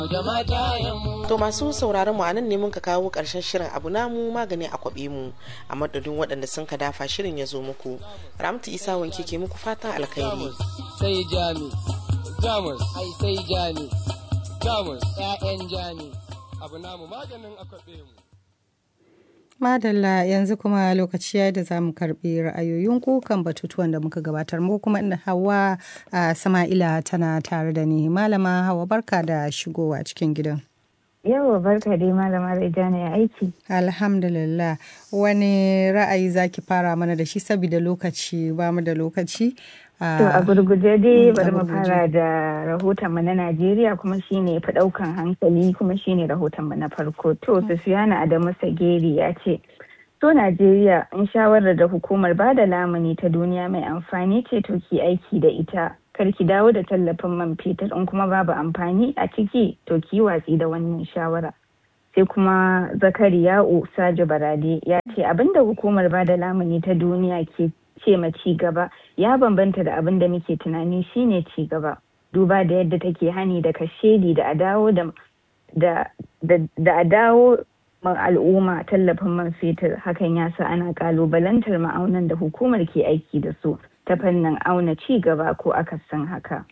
To masu sauraron mu anan ne mun ka kawo karshen shirin abu namu magani a kwabe mu a madadin waɗanda sun ka dafa shirin ya zo muku. Ramtu Isa wanke ke muku fatan alkhairi. Sai jami, jamus, ai sai jami, jamus, ƴaƴan jami, abu namu maganin a kwabe mu. Madalla yanzu kuma lokaci ya da za mu karɓi ra'ayoyinku kan batutuwan da muka gabatar mu kuma inda Hawa a Sama'ila tana tare da ni. Malama Hawa barka da shigowa cikin gidan. Yawa barka dai malama Rejana ya aiki. Alhamdulillah. Wani ra'ayi zaki fara mana da shi saboda lokaci ba mu da lokaci. To a gurguje dai bari mu fara da rahoton mu na Najeriya kuma shine fi daukan hankali kuma shine rahoton mu na farko. To Sufiyana Adamu Sageri ya ce To Najeriya in shawarar da hukumar bada lamuni ta duniya mai amfani ce to ki aiki da ita. Kar ki dawo da tallafin man fetur in kuma babu amfani a ciki to ki watsi da wannan shawara. Sai kuma Zakariya'u Sajo Barade ya ce abinda hukumar bada lamuni ta duniya ke ce ma ci gaba ya bambanta da abin da muke tunani shine ci gaba duba da yadda take hani da kashedi da a dawo da da a dawo al'umma tallafin man fetur hakan ya sa ana kalubalantar ma'aunan da hukumar ke aiki da su ta fannin auna ci gaba ko akasin haka.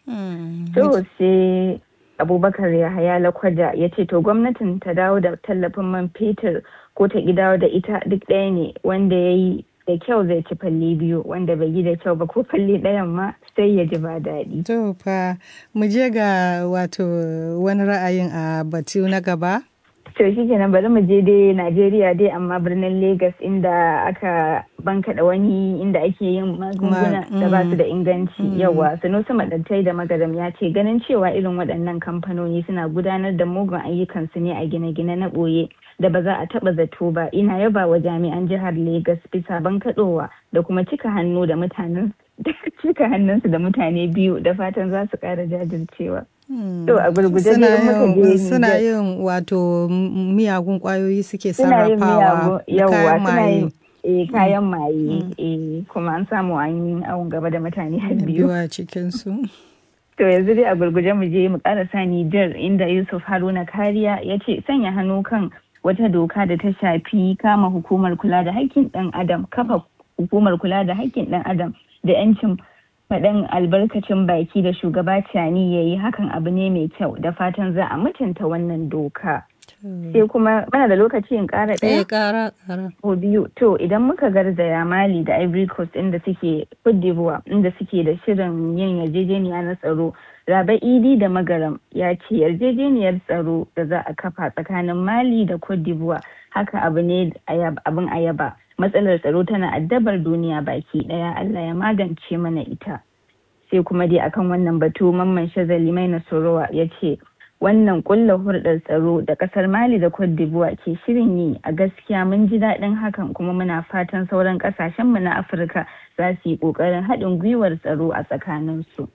To sai abubakar yahaya lakwaja ya ce to gwamnatin ta dawo da tallafin man fetur ko ta dawo da ita duk ɗaya ne wanda ya yi da kyau zai ci falle biyu wanda bai yi da kyau ba ko falle ɗayan ma sai ya ji ba daɗi. To fa mu je ga wato wani ra'ayin a batu na gaba. To shi kenan bari mu je dai Najeriya dai amma birnin Legas inda aka bankaɗa wani inda ake yin magunguna da ba su da inganci yawa sanusi maɗantai da magaram ya ce ganin cewa irin waɗannan kamfanoni suna gudanar da mugun ayyukansu ne a gine-gine na ɓoye da ba za a taɓa zato ba ina yaba wa jami'an jihar Legas bisa bankaɗowa da kuma cika hannu da mutanen cika hannunsu da mutane biyu da fatan za su ƙara jajircewa. To a gurguje ne suna yin wato miyagun kwayoyi suke sarrafawa kayan maye. E, kayan maye e, kuma an samu an yi awon gaba da mutane har biyu. a cikinsu. To yanzu dai a gurguje mu je mu karasa Nijar inda Yusuf Haruna Kariya ya ce sanya hannu kan wata doka da ta shafi kama hukumar kula da haƙƙin ɗan adam kafa hukumar kula da haƙƙin ɗan adam da 'yancin faɗin albarkacin baki da shugaba Cani ya yi hakan abu ne mai kyau da fatan za a mutunta wannan doka. Sai kuma mana da lokaci in ƙara ɗaya? ƙara ƙara. Ko biyu. To idan muka garzaya Mali da Ivory Coast inda suke Cote d'Ivoire inda suke da shirin yin yarjejeniya na tsaro Raba Idi da Magaram ya ce yarjejeniyar tsaro da za a kafa tsakanin Mali da Cote d'Ivoire haka abu ne abin ayaba. Matsalar tsaro tana addabar duniya baki daya Allah ya magance mana ita. Sai kuma dai akan wannan batu mamman shazali mai nasorowa ya ce wannan kulla hurɗar tsaro da ƙasar Mali da Cote d'Ivoire ke shirin yi a gaskiya mun ji daɗin hakan kuma muna fatan sauran ƙasashenmu na Afirka za su yi ƙoƙarin haɗin gwiwar tsaro a tsakaninsu.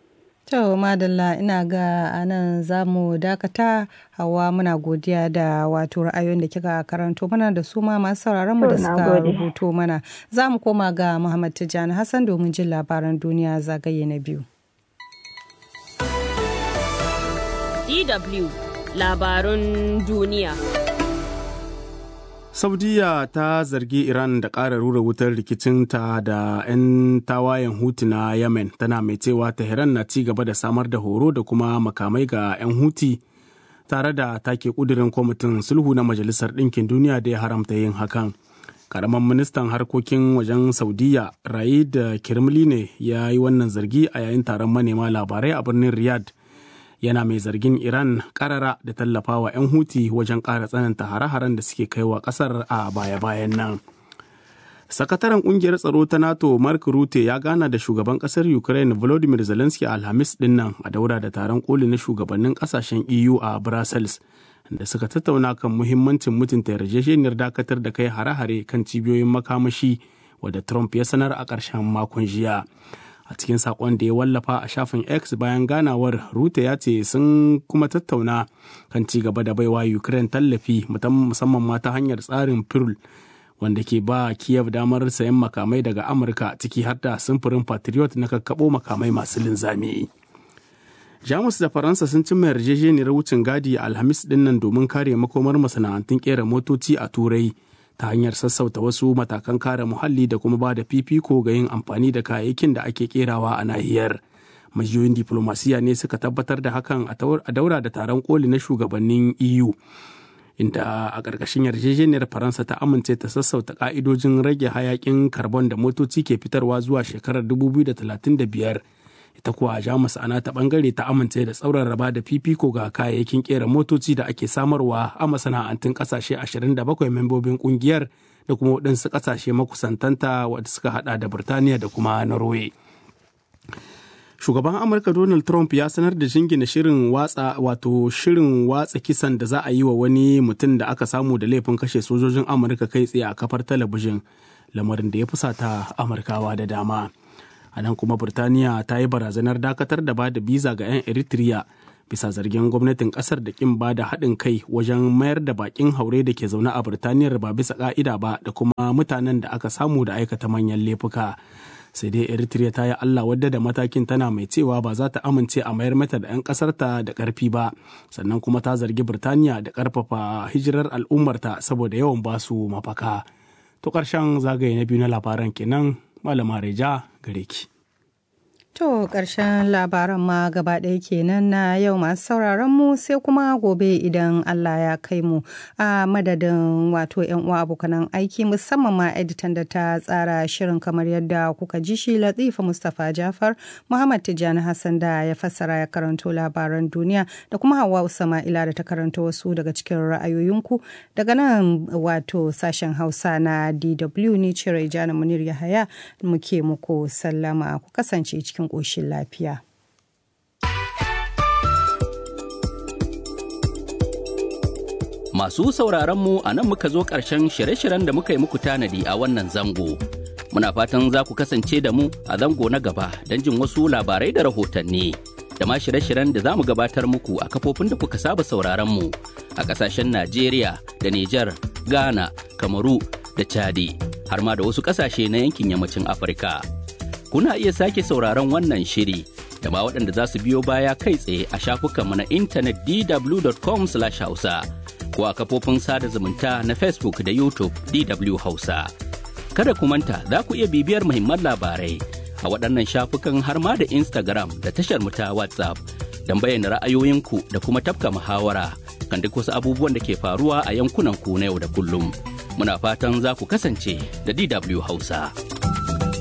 To madalla ina ga anan za mu dakata hawa muna godiya da wato ra'ayoyin da kika karanto mana da su ma masu sauraron mu da suka rubuto mana. Za mu koma ga Muhammad Tijjani Hassan domin jin labaran duniya zagaye na biyu. DW labarun duniya. Saudiya ta zargi Iran da ƙara rura wutar rikicinta da 'yan tawayen Huti na Yemen tana mai cewa Tehran na ci gaba da samar da horo da kuma makamai ga 'yan Huti tare da take ƙudurin kwamitin sulhu na Majalisar Ɗinkin Duniya da ya haramta yin hakan. Karamin ministan harkokin wajen Saudiya Raid Kirmili ne ya yi wannan zargi a yayin taron manema labarai a birnin Riyadh. yana mai zargin Iran karara da tallafawa 'yan Huti wajen ƙara tsananta hare-haren da suke kaiwa ƙasar a baya-bayan nan. Sakataren ƙungiyar tsaro ta NATO Mark Rutte ya gana da shugaban ƙasar Ukraine Volodymyr Zelensky Alhamis ɗin nan a daura da taron koli na shugabannin ƙasashen EU a Brussels da suka tattauna kan muhimmancin mutunta yarjejeniyar dakatar da kai hare-hare kan cibiyoyin makamashi wadda Trump ya sanar a ƙarshen makon jiya. a cikin sakon da ya wallafa a shafin x bayan ganawar rute ya ce sun kuma tattauna kan ci gaba da baiwa ukraine tallafi musamman ma ta hanyar tsarin pirul wanda ke ba kiev damar sayan makamai daga amurka ciki har da simfurin patriot na kakkabo makamai masu linzami jamus da faransa sun cimma yarjejeniyar wucin gadi a alhamis dinnan domin kare makomar masana'antun kera motoci a turai ta hanyar sassauta wasu matakan kare muhalli da kuma ba da fifiko ga yin amfani da kayayyakin da ake kerawa a nahiyar majiyoyin diplomasiya ne suka tabbatar da hakan a daura da taron koli na shugabannin eu inda a ƙarƙashin yarjejeniyar faransa ta amince ta sassauta ƙa'idojin rage hayakin karbon da motoci ke fitarwa zuwa shekarar 2035 ita kuwa jamus ana ta bangare ta amince da tsauran raba da fifiko ga kayayyakin kera motoci da ake samarwa a masana'antun kasashe 27 membobin kungiyar da kuma waɗansu kasashe makusantanta wadda suka hada da birtaniya da kuma norway shugaban amurka donald trump ya sanar da jingina shirin watsa wato shirin watsa kisan da za a yi wa wani mutum da aka samu da laifin kashe sojojin amurka kai tsaye a kafar talabijin lamarin da ya fusata amurkawa da dama a nan kuma burtaniya ta yi barazanar dakatar da ba da biza ga 'yan eritrea bisa zargin gwamnatin kasar da kin ba da haɗin kai wajen mayar da bakin haure da ke zaune a burtaniyar ba bisa ka'ida ba da kuma mutanen da aka samu da aikata manyan laifuka sai dai eritrea ta yi allah wadda da matakin tana mai cewa ba za ta amince a mayar mata da 'yan kasarta da karfi ba sannan kuma ta zargi burtaniya da karfafa hijirar al'ummarta saboda yawan basu mafaka to ƙarshen zagaye na biyu na labaran kenan malama reja gare ki. To ƙarshen labaran ma gaba ɗaya kenan na yau masu sauraron mu sai kuma gobe idan Allah ya kai mu a madadin wato yan uwa abokanan aiki musamman ma editan da ta tsara shirin kamar yadda kuka ji shi Latifa Mustapha Jafar Muhammad Tijjani Hassan da ya fassara ya karanto labaran duniya da kuma Hauwa Usama'ila da ta karanto wasu daga cikin ra'ayoyinku daga nan wato sashen Hausa na DW ni ce Raijana Munir Yahaya muke muku sallama ku kasance cikin cikin ƙoshin lafiya. Masu sauraronmu a nan muka zo ƙarshen shirye-shiryen da muka yi muku tanadi a wannan zango. Muna fatan za ku kasance da mu a zango na gaba don jin wasu labarai da rahotanni. Da ma shirye-shiryen da za mu gabatar muku a kafofin da kuka saba sauraronmu a ƙasashen Najeriya da Nijar, Ghana, Kamaru da Chadi, har ma da wasu ƙasashe na yankin yammacin Afirka. kuna iya sake sauraron wannan shiri da ma waɗanda za su biyo baya kai tsaye a shafukanmu na intanet dw.com hausa ko a kafofin sada zumunta na facebook da youtube dw hausa kada ku manta za ku iya bibiyar muhimman labarai a waɗannan shafukan har ma da instagram da tashar mu ta whatsapp don bayyana ra'ayoyinku da kuma tafka muhawara kan duk wasu abubuwan da ke faruwa a yankunan ku na yau da kullum muna fatan za ku kasance da dw hausa.